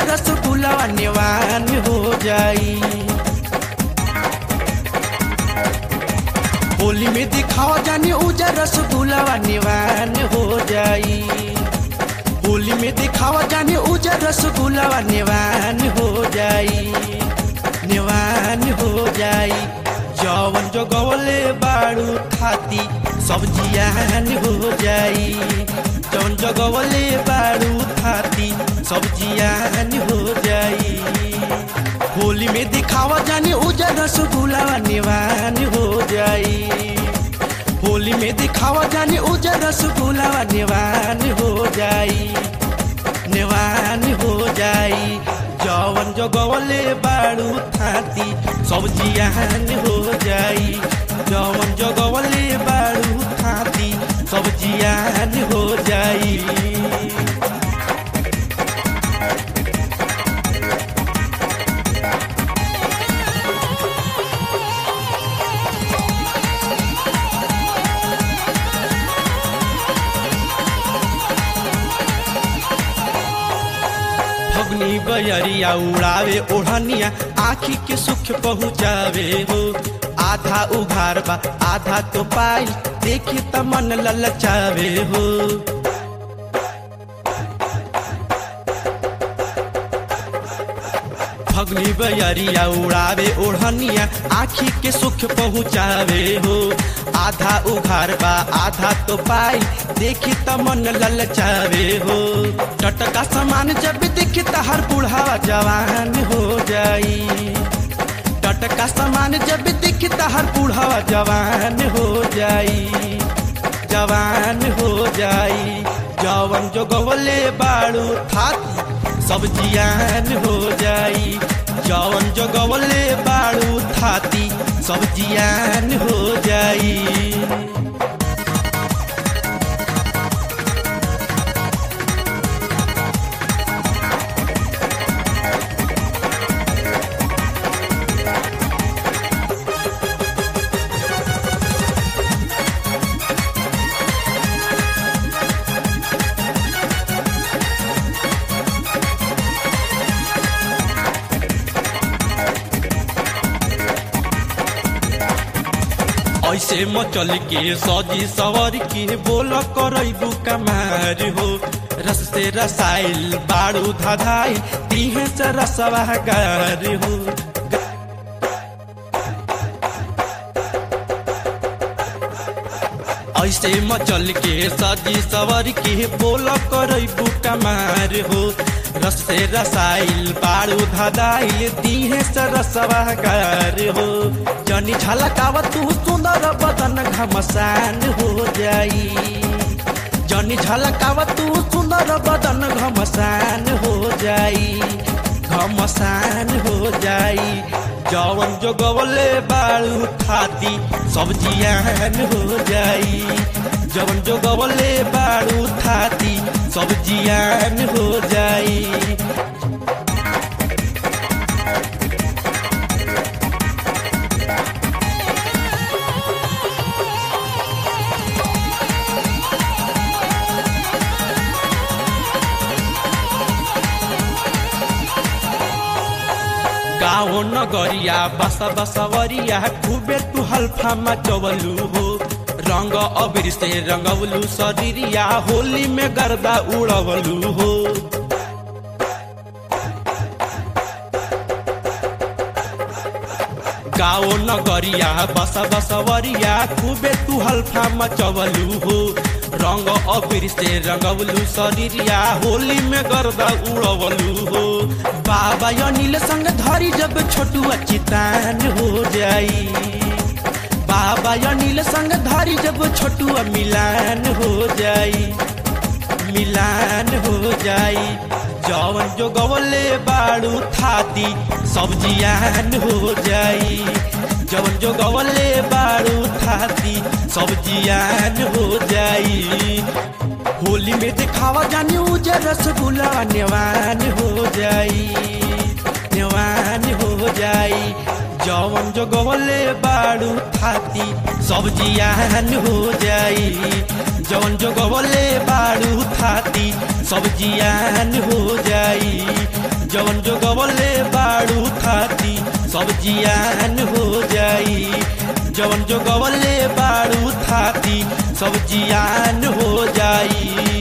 उजर रसगुल्ला नेवान हो जाई होली में दिखाओ जानी उजर रसगुल्ला नेवान हो जाई होली में दिखावा जाने उजर रसगुल्ला नेवान हो जाई नेवान हो जाई जवन जो गवले बाड़ू थाती सब्जियान हो जाई जवन जो गवले बाड़ू थाती सब्जियान हो जाई होली में दिखावा जाने उजर रसगुल्ला नेवान हो जाई होली में दिखावा जाने उजर रसगुल्ला नेवान हो जाई नेवान हो जाई जवन जगवले बाड़ू थाती सब्जियान हो जाई जवन जगवले बाड़ू थाती सब्जियान हो जाई फगनी बयरिया उड़ावे ओढ़निया आखी के सुख पहुँचावे हो आधा उघार बा आधा तो पाई देखी त मन ललचावे हो फगनी बयरिया उड़ावे ओढ़निया आखी के सुख पहुँचावे हो आधा उघार बा आधा तो पाई देखी त मन ललचावे हो टटका सामान जब देखी त हर बुढ़ावा जवान हो जाई टटका सामान जब देखी त हर बुढ़ावा जवान हो जाई जवान हो जाई जवन जो गवले बाड़ू थाती सब्जियान हो जाई जवन जो गवले बाड़ू थाती सब्जियान हो जाई ऐसे मचल के सजी सवर के बोल करबू कमार हो रस से रसाइल बाड़ू धधाई तीहे से रसवागार हो ऐसे मचल के सजी सवर के बोल करबू कमार हो रस से रसाइल बाड़ू धदाइल तीहे से रसवागार हो जनी झलकाव तू सुंदर बदन घमसान हो जाई जनी झलकाव तू सुंदर बदन घमसान हो जाई घमसान हो जाई जवन जो गवले बाड़ू थाती सब्जियान हो जाई जवन जो गवले बाड़ू थाती सब्जियान हो जाई गाँव नगरिया बसा बसवरिया खूबे तू हल्फा मचवलू हो रंग अबीर से रंगवलू शरीरिया होली में गर्दा उड़वलू हो गाँव नगरिया बसा बसवरिया खूबे तू हल्फा मचवलू हो रंग अबीर से रंगवलू शरीरिया होली में गर्दा उड़वलू हो बाबा अनिल संग धरी जब छोटुआ चितान हो जाई बाबा अनिल संग धरी जब छोटुआ मिलान हो जाई मिलान हो जाई जवन जो गवले बाड़ू थाती सब्जियान हो जाई जवन जो गवले बाड़ू थाती सब्जियान हो जाई होली में दिखावा जानी उजर रसगुल्ला नेवान हो जाई नेवान हो जाई जवन जो गवले बाड़ू थाती सब्जियान हो जाई जवन जो गवले बाड़ू थाती सब्जियान हो जाई जवन जो गवले बाड़ू थाती सब जियान हो जाई जवन जो गवले बाड़ू थाती सब जियान हो जाई